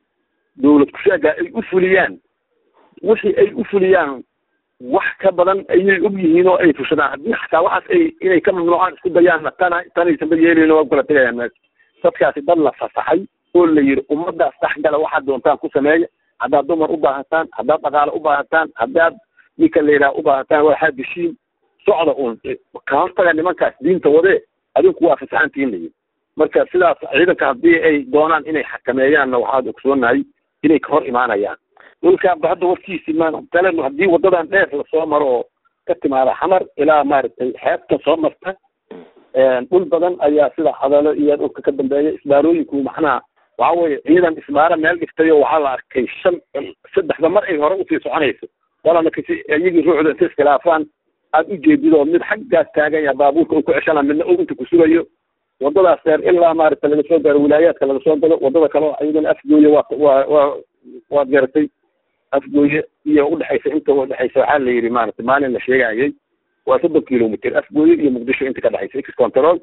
dowlad kusheega ay u fuliyaan wixii ay u fuliyaan wax ka badan ayay og yihiin oo ay fushadaan haddii xataa waxaas ay inay ka mamnuucaan isku dayaanna tana tanaysanba yeelin waa kula tegayaan meesha dadkaasi dad la fasaxay oo la yidhi ummadaas dhexgala waxaad doontaan ku sameeya haddaad dumar u baahataan haddaad dhaqaale u baahataan haddaad ninka la yidhaha u baahataan waxaad geshiin socda uun ka hortaga nimankaas diinta wadee adinku waa fasaxantiin la yidhi marka sidaas ciidanka haddii ay doonaan inay xakameeyaanna waxaad ogsoonahay inay ka hor imaanayaan dhulkaanba hadda warkiisi matalen haddii wadadan dheer lasoo maro oo ka timaada xamar ilaa maaragtay xeebta soo marta dhul badan ayaa sida hadalo iyo dhulka ka dambeeya isbaarooyinku macnaha waxa weye ciidan isbaaro meel dhiftay oo waxaa la arkay shan saddexda mar ay hore usii soconayso walana kasi iyagii ruuxda inta iskhilaafaan aad ujeedid oo mid xaggaas taagan yaha baabuurka uu ku ceshana midna uu inta kusugayo wadadaas dheer ilaa maaragta laga soo gaaro wilaayaadka laga soo gado wadada kale oo iyadana afgooye waa waa waa waad garatay afgooye iyo udhexaysa inta udhexaysa waxaa la yidhi maaragtay maalin la sheegayay waa soddon kilomitr afgooye iyo muqdisho inta ka dhexaysa x control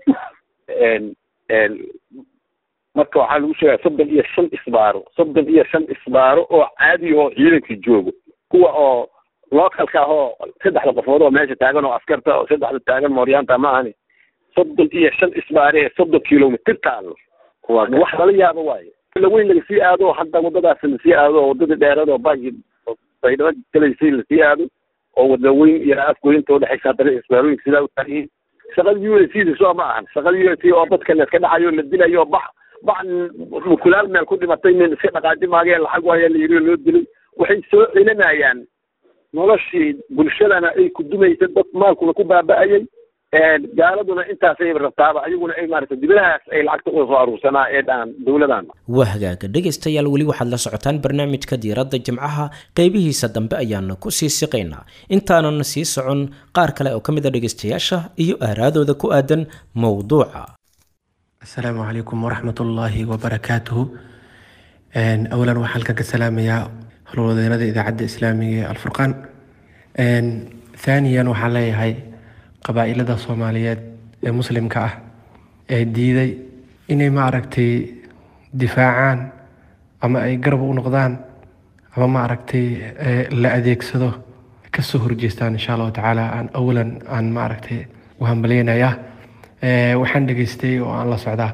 marka waxaa lagu sheegaya soddon iyo shan isbaaro soddon iyo shan isbaaro oo caadi oo ciidankii joogo kuwa oo localka ah oo saddexda qofood oo meesha taagan oo askarta oo saddexda taagan mooryaanta ma ahani soddon iyo shan isbaare ee soddon kilomitr taalo wax lala yaabo waaye laweyn lagasii aado hadda wadadaas lasii aado oo wadadii dheerad oo baagi baydhabo galaysay lasii aado oo wada weyn iyo afgoynta udhexaysa haddana isbaarooyinka sidaa u taagihiin shaqada u s da soo ma ahan shaqada u s oo dadka layska dhacayo la dilayo bax bax mukulaal meel ku dhimatay nin iska dhaqaaji maageen lacag waaya la yiri oo loo dilay waxay soo celinayaan noloshii bulshadana ay ku dumaysa dad maalkuna ku baaba'ayay gaaladuna intaasay rabtaaba ayaguna ay maarata dibadahaas ay lacagta uga soo aruursanaa ee dhaan dowladan waa hagaaga dhegaystayaal weli waxaad la socotaan barnaamijka diiradda jimcaha qeybihiisa dambe ayaana ku sii siqaynaa intaanan sii socon qaar kale oo ka mid a dhegaystayaasha iyo aaraadooda ku aadan mowduuca asalaamu calaykum waraxmat ullaahi wabarakaatuhu awalan waxaan halkan ka salaamayaa howlwadeenada idaacadda islaamiga ee alfurqaan thaaniyan waxaan leeyahay qabaa'ilada soomaaliyeed ee muslimka ah ee diiday inay maaragtay difaacaan ama ay garab u noqdaan ama maaragtay la adeegsado kasoo horjeestaan insha allahu tacaala aan awalan aan maaragtay u hambaleynayaa waxaan dhegaystay oo aan la socdaa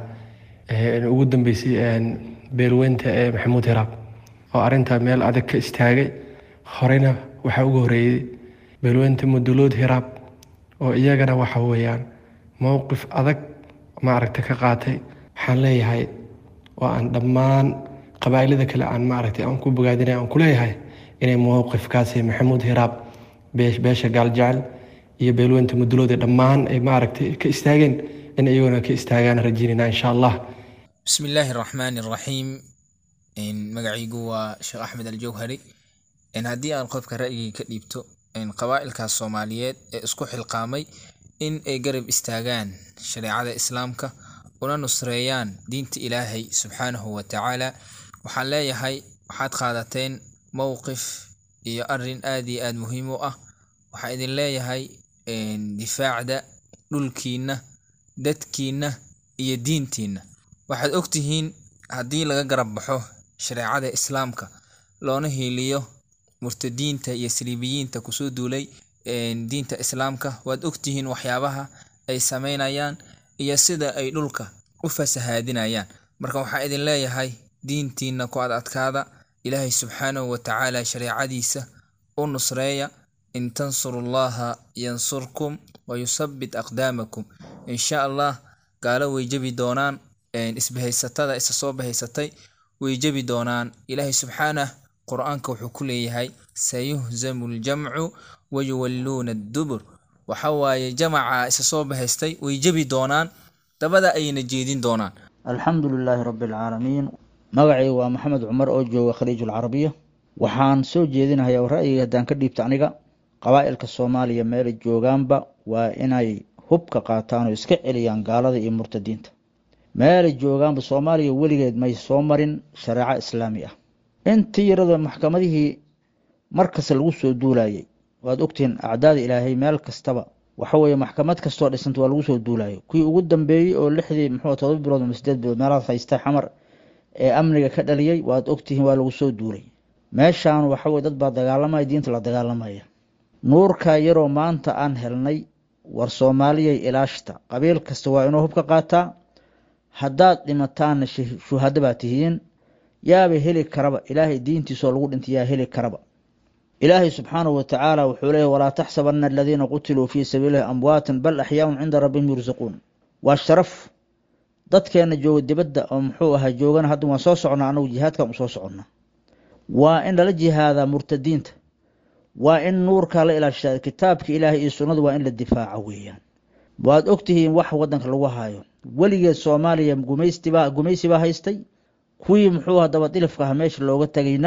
ugu dambeysay beelweynta ee maxamuud hiraab oo arrinta meel adag ka istaagay horeyna waxaa ugu horeeyey beelweynta mudulood hiraab oo iyagana waxa weeyaan mowqif adag maaragta ka qaatay waxaan leeyahay oo aan dhammaan qabaa'ilada kale aan maaragtay aan ku bogaadinay aan ku leeyahay inay mowqifkaasi maxamuud hiraab beesha gaaljecel iyo beelweynta muduloode dhammaan ay maaragtay ka istaageen in iyaguna ka istaagaan rajiinina insha allah bismi illaahi araxmaani araxiim magacaygu waa sheekh axmed aljawhari haddii aan qofka ra'yigii ka dhiibto qabaa'ilkaas soomaaliyeed ee isku xilqaamay in ay garab istaagaan shareecada islaamka una nusreeyaan diinta ilaahay subxaanahu wa tacaala waxaan leeyahay waxaad qaadateen mowqif iyo arin aad iyo aad muhiim u ah waxaa idin leeyahay difaacda dhulkiinna dadkiinna iyo diintiinna waxaad ogtihiin haddii laga garab baxo shareecada islaamka loona hiiliyo murtadiinta iyo saliibiyiinta kusoo duulay diinta islaamka waad ogtihiin waxyaabaha ay sameynayaan iyo sida ay dhulka u fasahaadinayaan marka waxaa idin leeyahay diintiinna ku ad adkaada ilaahay subxaanahu wa tacaala shareecadiisa u nusreeya in tansurullaha yansurkum wa yusabbit aqdaamakum insha allah gaalo way jebi doonaan isbahaysatada isa soo bahaysatay way jebi doonaan ilaahay subxaanah qur-aanka wuxuu ku leeyahay sayuhzamu ljamcu wayuwalluuna addubur waxa waaye jamaca isa soo bahaystay way jebi doonaan dabada ayna jeedin doonaan alxamdu lilaahi rabbi alcaalamiin magacay waa maxamed cumar oo jooga khaliijul carabiya waxaan soo jeedinayaa oo ra'yiga haddaan ka dhiibta aniga qabaa'ilka soomaaliya meelay joogaanba waa inay hubka qaataan oo iska celiyaan gaalada iyo murtadiinta meelay joogaanba soomaaliya weligeed may soo marin shareeco islaami ah intii yarada maxkamadihii markasta lagu soo duulayay waad ogtihiin acdaada ilaahay meel kastaba waxa weeye maxkamad kastoo dhisanta waa lagu soo duulayo kuwii ugu dambeeyey oo lixdii muxuu todoba bilood ama sideed bilood meelahaas haysta xamar ee amniga ka dhaliyey waad ogtihiin waa lagu soo duulay meeshaan waxa weye dad baa dagaalamaya diinta la dagaalamaya nuurka yaroo maanta aan helnay war soomaaliyay ilaashta qabiil kasta waa inuu hubka qaataa haddaad dhimataanna shuhado baa tihiin yaaba heli karaba ilaahay diintiisoo lagu dhintay yaa heli karaba ilaahay subxaanahu watacaala wuxuu leeyahy walaa taxsabana aladiina qutiluu fii sabiilihi amwaatan bal axyaaun cinda rabbihim yursaquun waa sharaf dadkeena jooga dibadda oo muxuu ahaa joogana hadda waan soo socnaa anagu jihaadkan u soo soconnaa waa in lala jihaadaa murtadiinta waa in nuurka la ilaashaa kitaabka ilaahay iyo sunnada waa in la difaaca weeyaan waad ogtihiin wax wadanka lagu hayo weligeed soomaaliya gumaystibaa gumaysi baa haystay kuwii muxuu aha dabadilifka aha meesha looga tegayna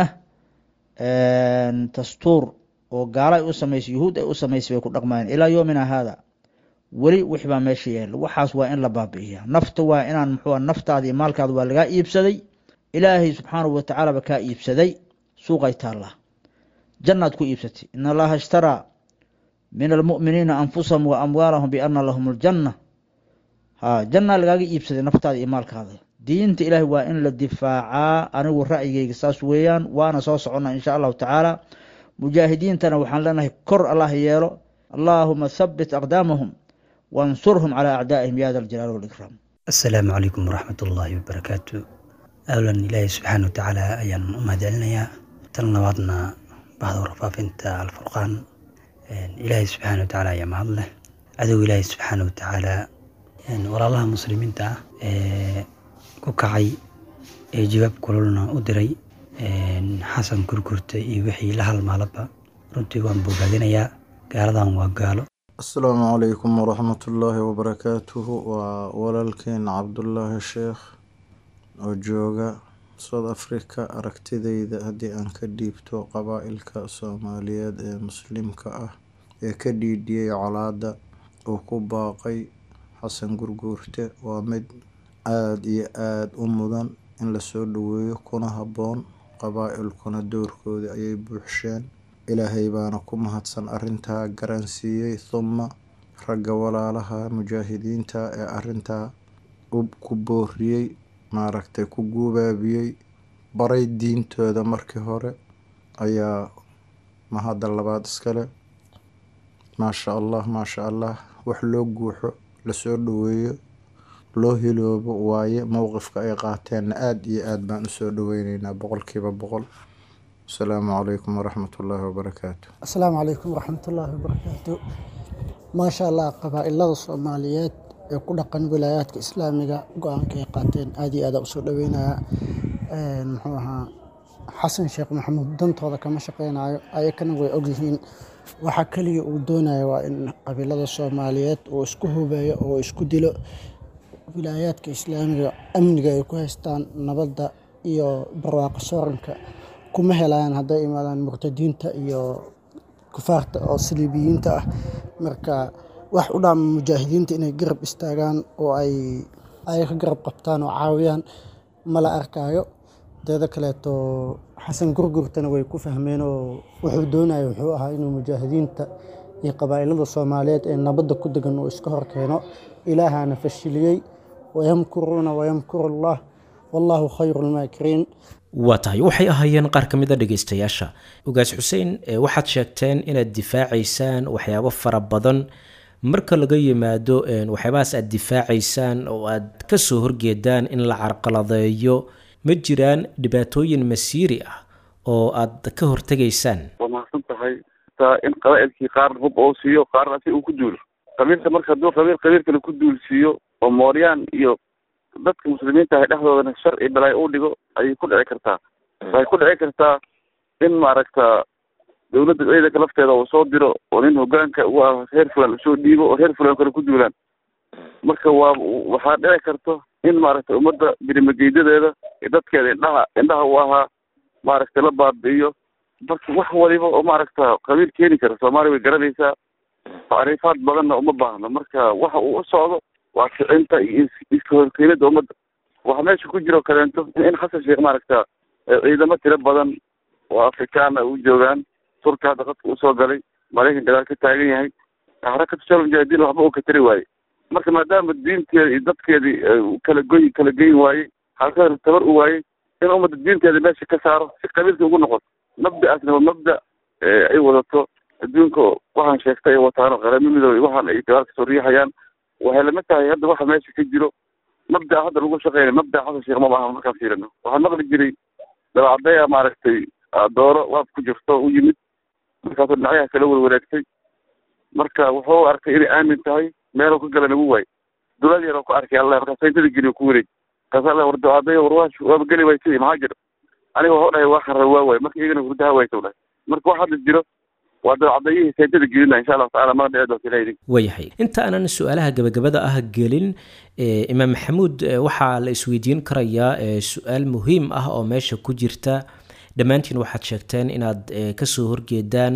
dastuur oo gaalo ay u samaysay yuhuud ay u samaysay bay ku dhaqmayeen ilaa yoomina haada weli wix baa meesha yaala waxaas waa in la baabi'iyaa nafta waa inaan muxuu naftaada iyo maalkaada waa lagaa iibsaday ilaahay subxaanahu watacaala ba kaa iibsaday suuqay taallaa jannaad ku iibsatay in allaha ishtaraa min almu'miniina anfusahum wa amwaalahum biana lahum aljanna ha jannaa lagaaga iibsaday naftaada iyo maalkaada diinta ilaahay waa in la difaacaa anigu ra'yigayga saas weeyaan waana soo soconnaa insha allahu tacaala mujaahidiintana waxaan leenahay kor allah yeelo allaahuma thabbit aqdaamahum wansurhum calaa acdaa'ihim ya da aljalaali walikraam asalaamu calaykum waraxmat ullaahi wabarakaatu awlan ilaahay subxaana watacaala ayaan u mahadcelinayaa tan labaadna bahda warfaafinta alfurqaan ilaahay subxaana watacaala ayaa mahad leh cadow ilaahay subxaana watacaala walaalaha muslimiinta ah ee ku kacay ee jawaab kululna u diray xasan kurkurta iyo wixii la halmaalaba runtii waan bogaadinayaa gaaladan waa gaalo asalaamu calaykum waraxmatullaahi wabarakaatuhu waa walaalkeen cabdulaahi sheekh oo jooga south africa aragtidayda haddii aan ka dhiibto qabaa'ilka soomaaliyeed ee muslimka ah ee ka dhiidhiyey colaadda uu ku baaqay xasan gurguurte waa mid aada iyo aada u mudan in lasoo dhaweeyo kuna habboon qabaa'ilkuna doorkooda ayay buuxsheen ilaahay baana ku mahadsan arrintaa garansiiyey thuma ragga walaalaha mujaahidiinta ee arrintaa ku booriyey maaragtay ku guubaabiyey baray diintooda markii hore ayaa mahadda labaad iskale maasha allah maasha allah wax loo guuxo lasoo dhaweeyo loo hiloobo waaye mowqifka ay qaateenna aada iyo aada baan usoo dhaweyneynaa boqolkiiba boqol asalaamu calaykum waraxmatullaahi wabarakaatu asalaamu calaykum waraxmatullaahi wabarakaatu maasha allah qabaa'ilada soomaaliyeed ee ku dhaqan wilaayaadka islaamiga go-aanka ay qaateen aada iyo aada usoo dhaweynayaa muxuu ahaa xasan sheekh maxamuud dantooda kama shaqeynayo ayakana way ogyihiin waxaa keliya uu doonaya waa in qabiilada soomaaliyeed uu isku hubeeyo oo isku dilo wilaayaadka islaamiga amniga ay ku haystaan nabadda iyo barwaaqo sooranka kuma helayaan hadday imaadaan murtadiinta iyo kufaarta oo saliibiyiinta ah marka wax u dhaama mujaahidiinta inay garab istaagaan oo ay ay ka garab qabtaan oo caawiyaan mala arkaayo teeda kaleeto xasan gurgurtana way ku fahmeen oo wuxuu doonaya wuxuu ahaa inuu mujaahidiinta iyo qabaa'ilada soomaaliyeed ee nabadda ku degan uu iska horkeeno ilaahana fashiliyey wayamkuruuna wayamkuru allah wallaahu khayru lmaakiriin waa tahay waxay ahaayeen qaar ka mid a dhegaystayaasha ugaas xuseen waxaad sheegteen inaad difaacaysaan waxyaabo fara badan marka laga yimaado waxyaabahaas aad difaacaysaan oo aad kasoo horgeedaan in la carqaladeeyo ma jiraan dhibaatooyin masiiri ah oo aad ka hortegaysaan waa mahadsan tahay taa in qabaa'ilkii qaar hub oo siiyo qaarna si uu ku duulo qabiilka marka hadduu qabiil qabiil kale ku duulsiiyo oo mooryaan iyo dadka muslimiinta ah dhexdoodana shar iyo balaayo u dhigo ayay ku dhici kartaa waxay ku dhici kartaa in maaragta dawladda ciidanka lafteeda uu soo diro oo nin hogaanka u ah reer fulan usoo dhiibo oo reer fulan kale ku duulaan marka waa waxaa dhici karto in maaragta ummadda birimageydadeeda iyo dadkeeda indhaha indhaha u ahaa maaragta la baabi'iyo marka wax waliba oo maaragta qabiil keeni kara soomaaliya way garanaysaa tacriifaad badanna uma baahno marka waxa uu u socdo waa kicinta iyo iska horkeenida ummadda waxaa meesha ku jiro kaleento in xasan sheekh maaragta ciidamo tiro badan oo afrikaana u joogaan turka hadda qadka usoo galay maraykan gadaal ka taagan yahay xarakatu shal mujaahidiin waxba uu ka tari waaye marka maadaama diinteeda iyo dadkeedii kala goy kala geyn waayey halkana tabar u waayey in ummadda diinteeda meesha ka saaro si qabiilka ugu noqoto mabda'aasna waa mabda ay wadato adduunka waxaan sheegtay ay wataano qaramo midoobe waxaan ay gadaal kasoo riixayaan waxay lamid tahay hadda waxa meesha ka jiro mabda'a hadda lagu shaqeynay mabda'a xasan sheekh ma maaha markaan fiirino waxaan maqli jiray dabacadaya maaragtay dooro waab ku jirto u yimid markaasuu dhinacyaha kala warwareegtay marka wuxuu arkay inay aamin tahay meeluu ka gala nagu waay dulad yar oo ku arkay allah markaas sayntada geliyo ku wareeg markaas alla war dabacadaya warwaash waaba geli waysay maxaa jira aniga waxu dhahay waa xarra waa waay marka iyagana hurdaha wayta dhahay marka wax hadda jiro waa dabacadayihii sayntada gelina insha allahu tacala mana dhici doonta ilaha idin waayahay inta aanan su-aalaha gabagabada ah gelin imaam maxamuud waxaa la isweydiin karayaa su-aal muhiim ah oo meesha ku jirta dhammaantiin waxaad sheegteen inaad kasoo horgeedaan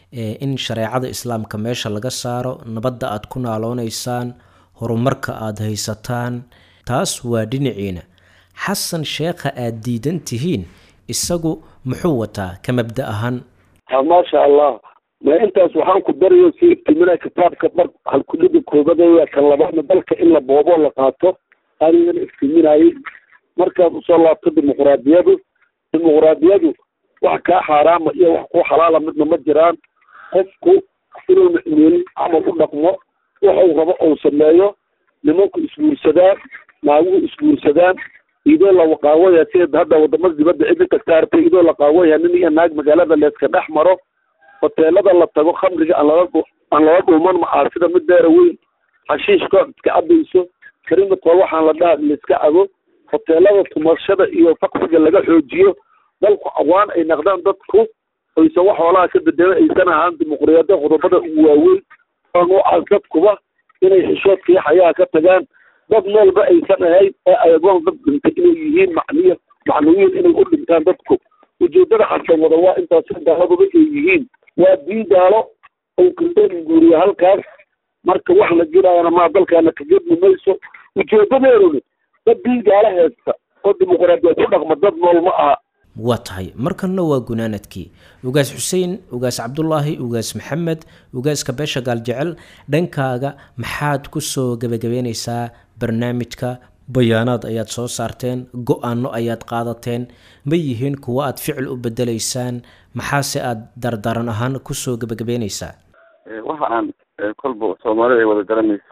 in shareecada islaamka meesha laga saaro nabadda aad ku naaloonaysaan horumarka aad haysataan taas waa dhinaciina xasan sheekha aad diidan tihiin isagu muxuu wataa ka mabda ahaan maasha allah ma intaas waxaan ku darayo si iftiminaa kitaabka mar halkudhiga koobadaya kan labaadna dalka in la boobo la qaato anigana iftiminayay markaad usoo laabto dimuqraadiyadu dimuqraadiyadu wax kaa xaaraama iyo wax ku xalaala midna ma jiraan qofku inuu micmiilin camal u dhaqmo waxuu rabo ou sameeyo nimanku isguursadaan naaguhu isguursadaan idoo la qaawaya sida hadda wadamada dibadda cidi kasta artay idoo la qaawaya nin iyo naag magaalada leeska dhex maro hoteelada la tago khamriga aan lala aan lala dhuuman macaasida mid deera weyn xashiishka iska cabayso karimadka waxaan la dhaha laiska cabo hoteelada tumashada iyo faqsiga laga xoojiyo dalku awaan ay naqdaan dadku aysan wax hoolaha ka bedelan aysan ahaan dimuqriyada qodobada ugu waaweyn oo noocaas dadkuba inay xishoodka iyo xayaha ka tagaan dad noolba aysan ahayn ee ayagoon dad dhintay inay yihiin macniya macnawiyin inay u dhintaan dadku ujeedada xasan wada waa intaas gaaladuba ay yihiin waa diin gaalo oo kirtooyin guuriya halkaas marka wax la jiraayana maa dalkaana kagedmi mayso ujeedadeeduna dad diin gaalo haysta oo dimuqraadiya ku dhaqma dad nool ma aha waa tahay markanna waa gunaanadkii ugaas xuseen ugaas cabdulaahi ugaas maxamed ugaaska beesha gaaljecel dhankaaga maxaad ku soo gebagabeynaysaa barnaamijka bayaanaad ayaad soo saarteen go-aano ayaad qaadateen ma yihiin kuwo aad ficil u bedelaysaan maxaase aad dardaran ahaan kusoo gebagabeynaysaa waxa aan kolba soomaalida ay wada garanayso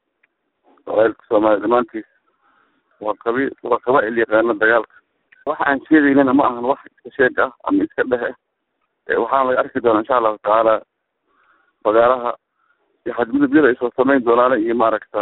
qabailka soomaaliya dhammaantiis waa qabi waa qabaa-il yaqaano dagaalka waxa aan sheegaynana ma ahan wax iska sheeg ah ama iska dhehe waxaana laga arki doonaa insha allahu tacaala bagaaraha iyo xadgudubyada ay soo samayn doonaana iyo maaragta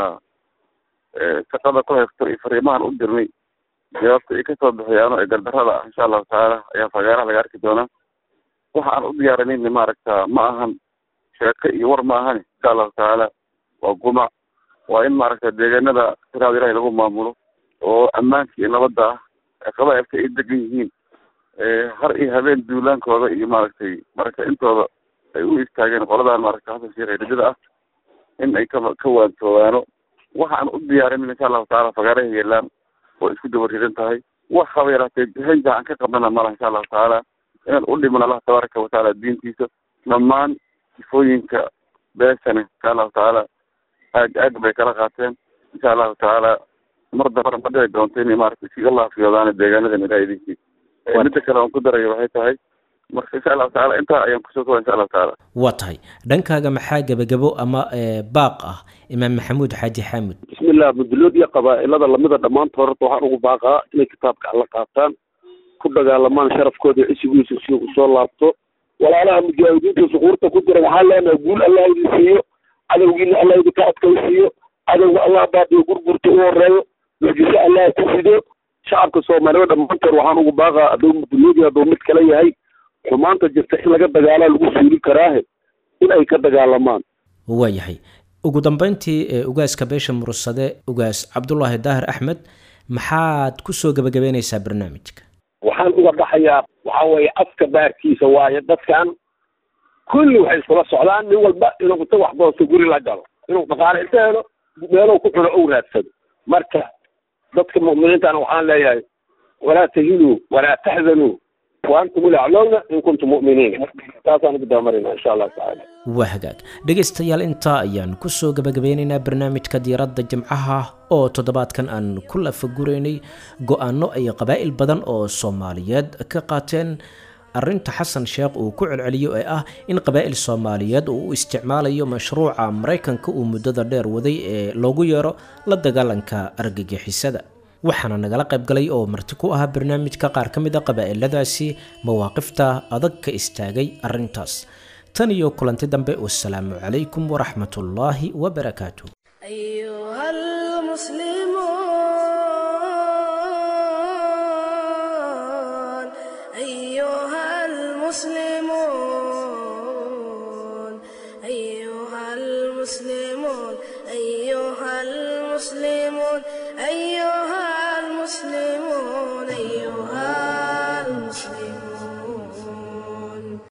shaqada ku haysto iyo fariimahan u dirnay jawaabta ay kasoo bixiyaano ee gardarada ah insha allahu tacaala ayaa fagaaraha laga arki doonaa waxa aan u diyaarinayna maaragta ma ahan sheeko iyo war ma ahani insha allahu tacaala waa gumac waa in maaragta deegaanada siraada ilahay lagu maamulo oo ammaanka iyo nabadda ah qabailka ay degan yihiin har iyo habeen duulaankooda iyo maaragtay marka intooda ay u istaageen qoladan maaragta xasan sheekh eridada ah in ay ka ka waantoogaano waxa aan u diyaarinin insha allahu tacaala fagaaraha yeelaan oo isku daba ridan tahay wax haba yaraatee hanja aan ka qabnana malaha insha allahu tacaala inaan u dhiman allah tabaaraka watacaala diintiisa dhammaan sifooyinka beesane insha allahu tacaala aag aag bay kala qaateen insha allahu tacaala mar dambana ma dhici doonto inay maaragtay si allah fiyodaana deegaanadan ilaha idinkii midda kale aan ku darayo waxay tahay marka insha allahu tacaala intaa ayaan kusoo koba insha allahu tacaala waa tahay dhankaaga maxaa gebagabo ama baaq ah imaam maxamuud xaaji xaamud bismillah mudulood iyo qabaa-ilada lamida dhammaantood horta waxaan ugu baaqaa inay kitaabka alla qaataan ku dagaalamaan sharafkooda iyo cisigiisa si u soo laabto walaalaha mujaahidiinta suquurta ku jira waxaan leenahay guul allah idin siiyo cadowgiina allah idinka adkaysiiyo cadowga allah baadiyo gurgurta u horeeyo mucjiso allah ku fido shacabka soomaaliyed dhammaantood waxaan ugu baaqaa hadduu muduloodi hadduu mid kale yahay xumaanta jirta in laga dagaalaa lagu suuli karaahe in ay ka dagaalamaan waayahay ugu dambeyntii ugaaska beesha mursade ugaas cabdulaahi daahir axmed maxaad kusoo gebagabeynaysaa barnaamijka waxaan uga baxayaa waxa weeye afka baarkiisa waayo dadkan kulli waxay iskula socdaan nin walba inuu inta wax doosto guri la galo inuu dhaqaale inta helo meelow ku cuno ou raadsado marka dadka mu'miniintana waxaan leeyahay walaa tahinuu walaa taxzanuu وانتم الاعلون ان كنتم مؤمنين taasaan ugu dabamarina insha allah tacaala waa hagaag dhegaystayaal intaa ayaan kusoo gabagabeynaynaa barnaamijka diiradda jimcaha oo toddobaadkan aan ku lafaguraynay go-aano ay qabaa'il badan oo soomaaliyeed ka qaateen arrinta xasan sheekh uu ku celceliyo ee ah in qabaa'il soomaaliyeed uu u isticmaalayo mashruuca maraykanka uu muddada dheer waday ee loogu yeero la dagaalanka argagixisada waxaana nagala qayb galay oo marti ku ahaa barnaamijka qaar ka mid a qabaa'iladaasi mawaaqifta adag ka istaagay arrintaas tan iyo kulanti dambe wasalaamu calaykum waraxmatullaahi wabarakaatu أيها المسلمون أيها المسلمون أيها المسلمون أيها المسلمون أيها المسلمون